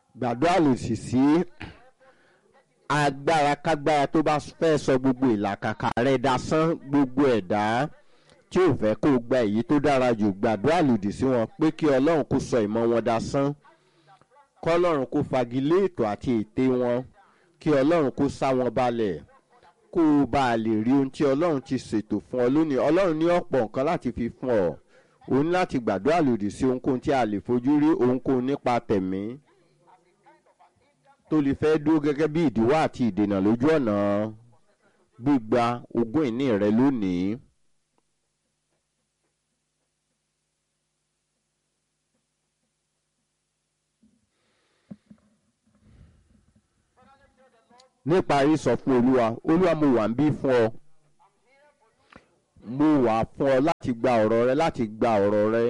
gbàdúrà lòdì sí agbára kágbára tó bá fẹ́ sọ gbogbo ìlàkàkà rẹ dasán gbogbo ẹ̀dá tí ò fẹ́ kó gba èyí tó dára jù gbàdúrà lòdì sí wọn pé kí ọlọ́run kó sọ ìmọ̀ wọn dasán kọ́lọ́run kó fagilé ètò àti ète wọn kí ọlọ́run kó sá wọn balẹ̀ kó o bá a lè rí ohun tí ọlọ́run ti ṣètò fún ọ lónìí ọlọ́run ní ọ̀pọ̀ nǹkan láti fi fún ọ o ní láti gbàdúrà lòdì sí ohunkóhun tí a lè fojú rí ohunkóhun nípa tẹ̀mí tó lè fẹ́ dúró gẹ́gẹ́ bí ìdíwọ́ àti ìdènà lójú ọ̀nà gbígba ogún ìní rẹ lónìí. níparí sọ fún olúwa olúwa mo wà ń bí fún ọ mo wà fún ọ láti gba ọ̀rọ̀ rẹ láti gba ọ̀rọ̀ rẹ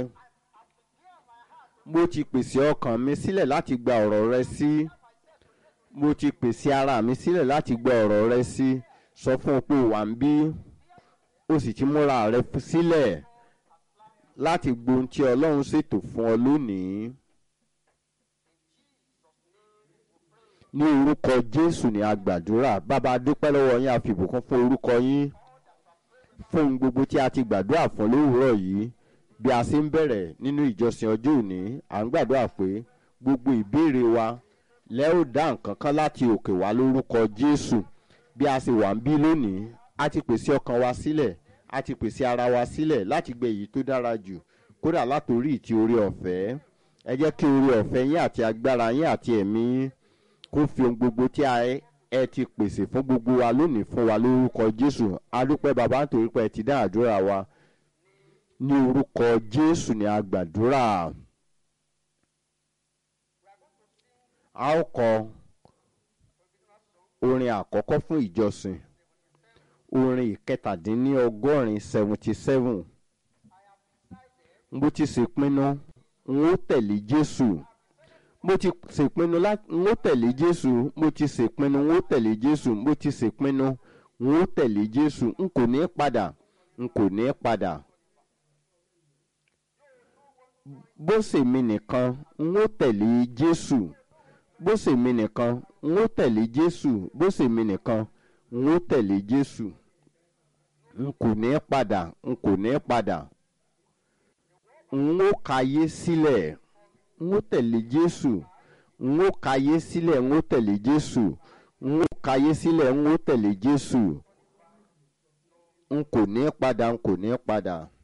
mo ti pèsè ọkàn mi sílẹ̀ láti gba ọ̀rọ̀ rẹ sí mo ti pèsè ara mi sílẹ̀ láti gba ọ̀rọ̀ rẹ sí sọ fún ọ pé o wà ń bí o sì ti múra rẹ sílẹ̀ láti gbohun tí ọlọ́run ṣètò fún ọ lónìí. ní orúkọ jésù ní agbàdúrà bàbá dúpẹ́ lọ́wọ́ yín àfìbùkún fún orúkọ yín fún ohun gbogbo tí a ti gbàdúrà fún lówùúrọ̀ yìí bí a ṣe ń bẹ̀rẹ̀ nínú ìjọsìn ọjọ́ òní à ń gbàdúrà pé gbogbo ìbéèrè wa lẹ́ ò dá nǹkan kan láti òkè wá lórúkọ jésù bí a ṣe wà ń bí lónìí a ti pèsè ọkàn wa sílẹ̀ a ti pèsè ara wa sílẹ̀ láti gbé èyí tó dára jù kódà látòrí ìtì orí ọ̀fẹ́ ẹ jẹ́ kí orí ọ̀fẹ́ yín àti agbára yín àti ẹ̀mí yín kó fi ohun gbogbo tí ẹ ti pèsè fún gbogbo wa lónìí fún wa lórúkọ jésù adúpẹ́ bàbá nítorí pé ẹ ti dá àdúrà wa ní orúkọ jésù ní agbàdúrà a ó kọ orin àkọ́kọ́ fún ìjọsìn orin ìkẹtàdínlọ́gọ́rin seventy seven mo ti ṣèpinnu n ó tẹ̀lé jésù mo ti ṣèpinnu láti n ó tẹ̀lé jésù mo ti ṣèpinnu n ó tẹ̀lé jésù mo ti ṣèpinnu n ó tẹ̀lé jésù n kò ní padà n kò ní padà bó ṣe mi nìkan n ó tẹ̀lé jésù bó ṣe mi nìkan n ó tẹ̀lé jésù bó ṣe mi nìkan n ó tẹ̀lé jésù n kò ní padà n kò ní padà n ó kayé sílẹ̀. Si n ó tẹ̀lé jésù n ó kayé sílẹ̀ n ó tẹ̀lé jésù n ó kayé sílẹ̀ n ó tẹ̀lé jésù n kò ní padà n kò ní padà.